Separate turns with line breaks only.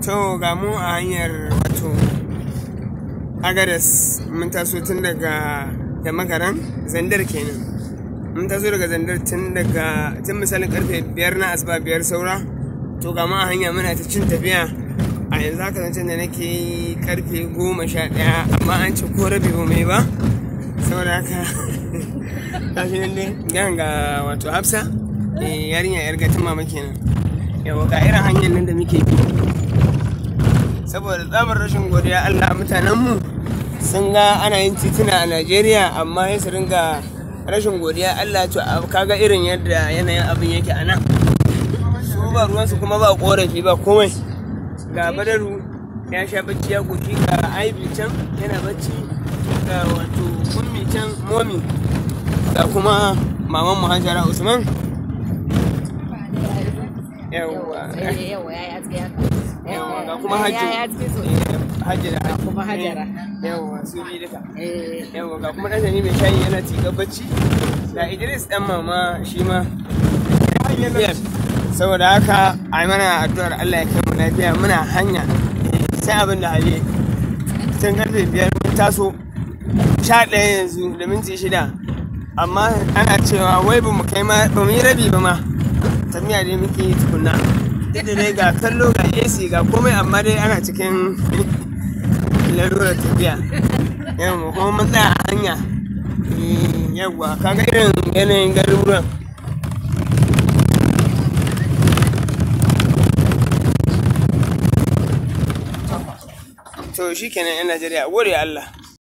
to ga mu a hanyar wato agadas mun taso tun daga da makaran zandar kenan mun taso daga zandar tun daga tun misalin karfe biyar na asuba biyar saura to ga mu a hanya muna ta cin tafiya a yanzu haka zancen da nake yi karfe goma sha ɗaya amma an ce ko rabi ba mai ba saboda haka tashi nan dai gan ga wato hafsa eh, yarinya yar gatin mama kenan yawa ga irin hanyar nan da muke bi saboda tsabar rashin godiya Allah mutanenmu sun ga ana yin tituna a Najeriya amma ya su ringa rashin godiya Allah to a- kaga irin yadda yanayin abin yake a nan su ba ruwansu kuma ba korafi ba komai ga badaru ya sha bacci ya koki ga aibi can yana bacci ga wato ummi can momi ga kuma maman mu Hajara Usman yawwa
yawa ya yi aski haka
yawwa ga kuma hajji
ya yi aski so
hajji da hajji
kuma Hajara.
yawwa su bi duka
eh
yawwa ga kuma ɗan mai shayi yana tiga bacci ga idris ɗan mama shi ma Yes. saboda haka a yi mana addu'ar allah ya kai mu lafiya muna hanya sai abin da hali tun karfe biyar mun taso sha ɗaya yanzu da minti shida amma ana cewa wai ba mu kai ma ba mu yi rabi ba ma tafiya dai muke yi tukunna duk da dai ga kallo ga ac ga komai amma dai ana cikin larurar tafiya yawwa kuma mun tsaya a hanya Eh, yawwa kaga irin yanayin garuruwan to shi kenan yan najeriya gode Allah